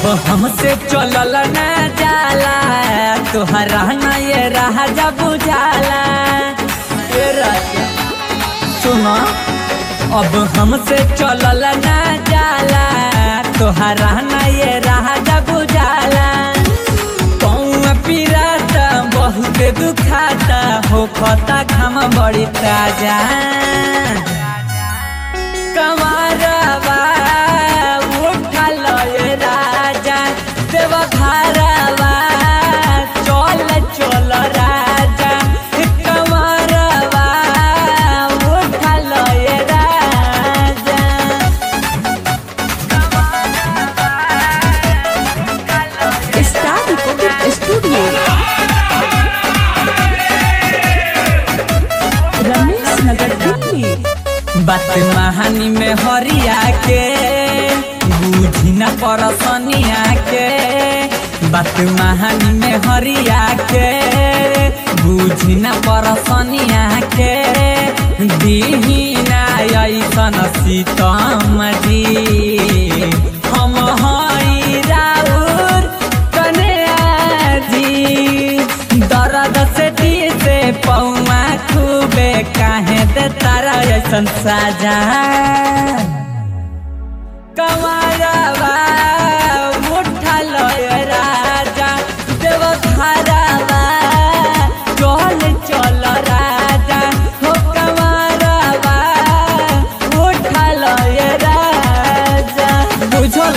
अब हमसे चलल न जाला तोहरा न ये राजा बुझाला ए राजा सुनो अब हमसे चलल न जाला तोहरा न ये राजा बुझाला कौआ पिराता बहुत दुखाता हो खता घाम बड़ी ताजा कमारवा उठल ये राजा देव घरवा चल चल राजा कमारवा उठल ये Raja star recording studio Ramesh Nagar Delhi बात महानी में हरिया के बुझी न परसनिया के बात महानी में हरिया के बुझी न परसनिया के दीहिना ऐसन सीतम जी हम हई राउर कन्या जी दर्द से दिल से पौआ खूबे काहे दे तारा ऐसन साजा कमारवा मुठा लय राजा देव घरवा चल चल राजा हो कमारवा मुठा लय राजा बुझल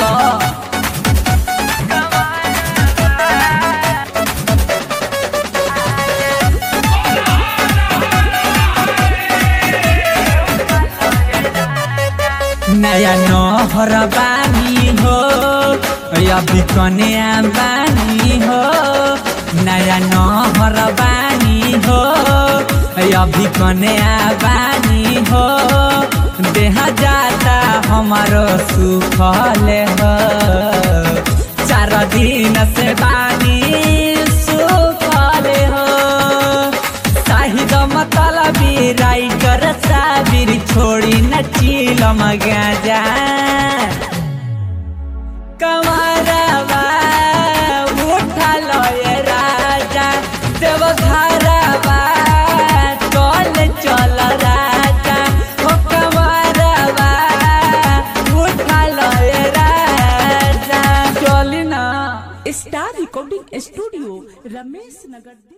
नया नहर बानी हो अभी कन्या बानी हो नया नहर बानी हो अभी कन्या बानी हो देह जाता हमारो सुखल हो चार दिन से बानी सुखल हो साहिद मतलबी राइटर साबिर छोड़ी न चिलम गाजा कमरवा उठा लय राजा देव घरवा चल चल राजा हो कमरवा उठा लय राजा चली ना star recording studio Ramesh Nagar Delhi